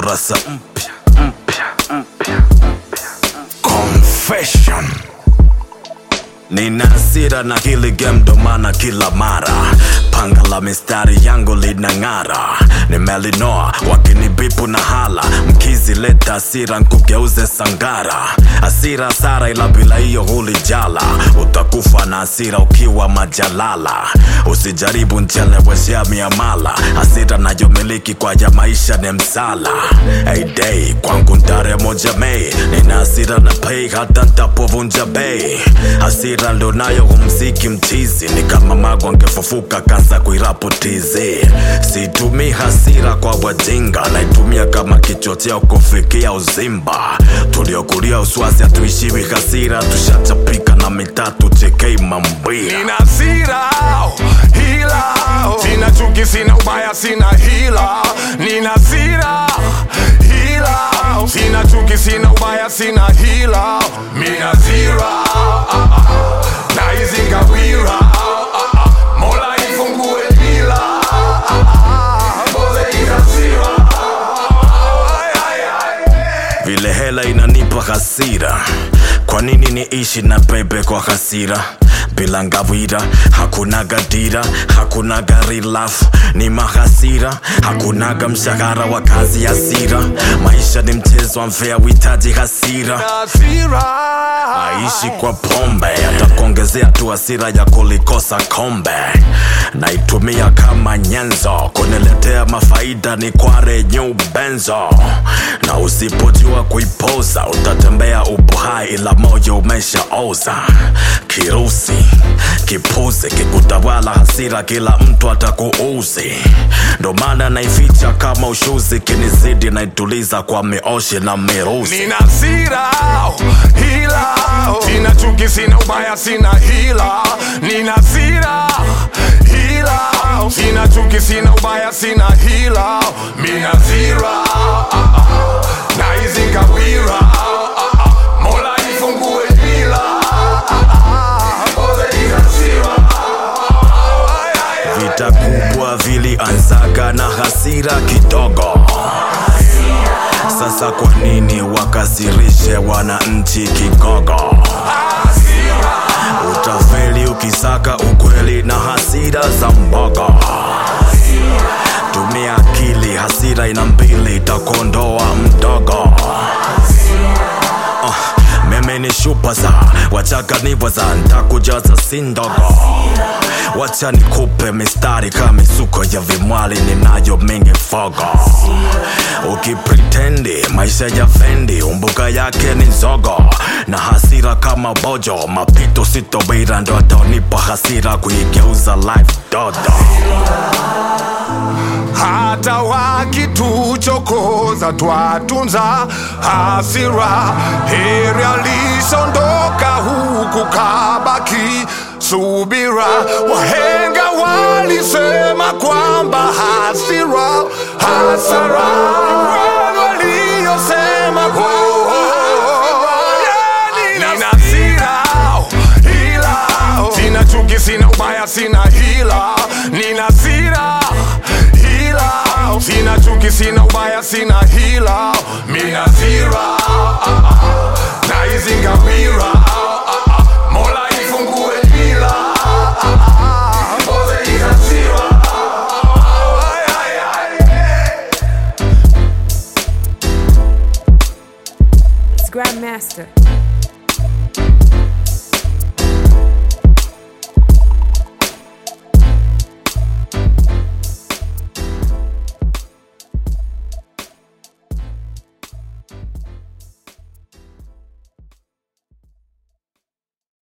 kurasa mpya mpya mpya confession Nina hasira na hili game ndo maana kila mara panga la mistari yangu linang'ara, nimelinoa wakinibipu na hala, mkizileta hasira nkugeuze sangara. Hasira sara, ila bila hiyo hulijala, utakufa na hasira ukiwa majalala. Usijaribu ncheleweshea miamala, hasira nayomiliki kwa ya maisha ni msala. Hey day kwangu ntare moja Mei, nina hasira na pay hata ntapovunja bei. Hasira ndo nayo humziki mchizi, ni kama mago angefufuka kaza kuirapotizi. Situmii hasira kwa wajinga, naitumia kama kichocheo kufikia uzimba. Tuliokulia uswazi hatuishiwi hasira, tushachapika na mitatu chekei mambia. Nina hasira hila, sina chuki, sina ubaya, sina hila. Nina hasira hila, sina chuki, sina ubaya, sina hila. Mina hasira na hizi ngawira, Mola ifungue bila Mboze ina hasira. Ay, ay, ay. vile hela inanipa hasira kwa nini niishi na bebe kwa hasira bila ngawira hakunaga dira hakunaga rilaf ni mahasira hakunaga mshahara wa kazi hasira maisha ni mchezo wa mfea uhitaji hasira Hasira aishi kwa pombe atakuongezea tu hasira ya kulikosa kombe naitumia kama nyenzo kuniletea mafaida ni kware nyubenzo na usipojua kuipoza utatembea upo hai ila moyo umeshaoza kirusi kipuzi kikutawala hasira kila mtu atakuuzi ndo maana naificha kama ushuzi kinizidi naituliza kwa mioshi na mirusi Nina hasira hila, sina chuki, sina ubaya, sina hila. Nina hasira hila, sina chuki, sina ubaya, sina hila. Mina hasira na hizi ngawira, Mola ifungue bila Mboze ina hasira. Ay, ay, ay. vita kubwa vilianzaga na hasira kidogo sasa kwa nini wakasirishe wananchi kigogo utafeli ukisaka ukweli na hasira za mbogo tumia akili hasira ina mbili itakondoa mdogo uh, mimi ni shupaza wachaka nivoza ntakujaza si ndogo wacha nikupe mistari kama misuko ya vimwali ninayo mingi fogo ukipritendi maisha ya fendi umbuka yake ni zogo na hasira kama bojo mapito sitobira ndo ataonipa hasira kuigeuza life dodo hata wakituchokoza twatunza hasira. Heri alisondoka huku kabaki subira. Wahenga walisema kwamba hasira hasara, waliosema Nina hasira hila, sina chuki, sina ubaya, sina hila. Nina hasira hila, sina chuki, sina ubaya, sina hila. Mina hasira na hizi ngawira, Mola ifungue bila Mboze ina hasira. Ay, ay, ay. It's Grandmaster.